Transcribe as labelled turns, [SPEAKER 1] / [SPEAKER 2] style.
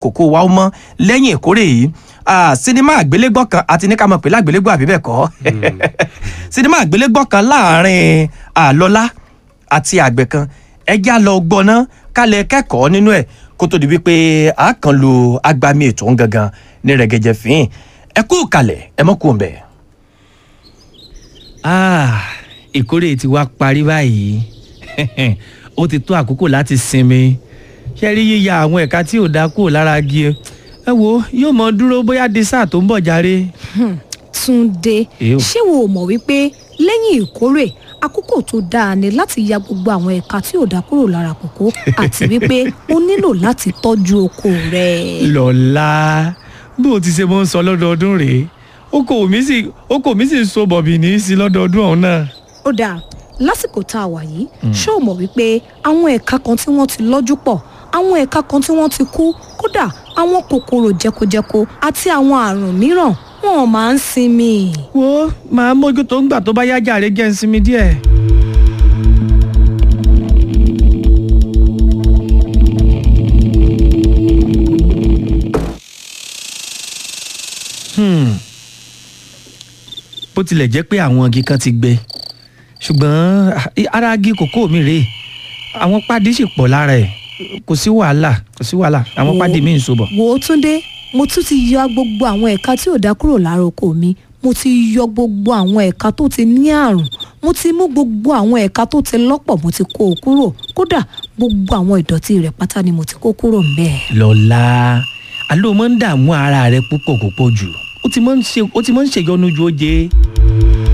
[SPEAKER 1] kòkó wa ó mọ́ lẹ́yìn ìkórè yìí Ah, sinimá àgbélégbọ́ kan àti ní ká mọ̀ pé lágbélégbọ́ àbí bẹ́ẹ̀ kọ́ sinimá àgbélégbọ́ kan láàrin àlọ́lá àti àgbẹ̀ kan ẹjẹ́ á lọ gbọ́ná kálẹ̀ kẹ́kọ̀ọ́ nínú ẹ̀ kó tó di wípé a kàn lu agbami ètò ń gangan ní rẹ̀gẹ̀jẹ̀ fín ẹ kú kalẹ̀ ẹ mọ́ kú ọ̀nbẹ̀.
[SPEAKER 2] Ah, ìkórè ti wá parí báyìí ó ti tó àkókò láti sinmi ṣe rí yíya àwọn ẹ̀ka tí ò dá kúrò lára igi ẹ wo yóò mọ dúró bóyá di sáà tó ń bọ̀ járe.
[SPEAKER 3] Túndé
[SPEAKER 2] Èyó.
[SPEAKER 3] ṣé wo ò mọ̀ wípé lẹ́yìn ìkórè àkókò tó dáa ni láti ya gbogbo àwọn ẹ̀ka tí ò dá kúrò lára kòkó àti wípé o nílò láti tọ́jú oko rẹ̀.
[SPEAKER 2] lọ́la bó o ti ṣe mọ́ ń sọ lọ́dọọdún rèé oko mi sì oko mi sì ń so bọ̀bì ní í sí lọ́dọọdún ọ̀hún náà.
[SPEAKER 3] ó dáa lásìkò tá a wà yìí ṣé o mọ̀ wípé àwọn ẹ̀ka kan tí wọ́n ti lọ́jú pọ̀ àwọn ẹ̀ka kan tí wọ́n ti kú kódà àwọn kòkòrò jẹkojẹko àti àwọn àrùn mìíràn wọn máa ń sinmi.
[SPEAKER 2] wo màá mójútó ńgbà tó bá yá jàre jẹ́ ń sinmi díẹ̀. Hmm. bó tilẹ̀ jẹ́ pé àwọn igi kan ti gbẹ ṣùgbọ́n ah, ara igi kòkó mi rèé àwọn pádì sì pọ̀ lára ẹ̀ kò sí wàhálà kò sí wàhálà àwọn
[SPEAKER 3] Wo-
[SPEAKER 2] pádì mi ń so bọ̀.
[SPEAKER 3] wò ó túndé mo tún ti yọ gbogbo àwọn ẹ̀ka tí ò dá kúrò lára oko mi mo ti yọ gbogbo àwọn ẹ̀ka tó ti ní àrùn mo ti mú gbogbo àwọn ẹ̀ka tó ti lọ́pọ̀ mo ti kó o kúrò kódà gbogbo àwọn ìdọ̀tí rẹ̀ pátá ni mo ti kó kúrò ńbẹ̀.
[SPEAKER 2] lọ́la àló máa ń dààmú ara rẹ púpọ̀ púpọ̀ jù ó ti máa ń ṣe ó ti máa ń ṣèyọnu ju ó jẹ́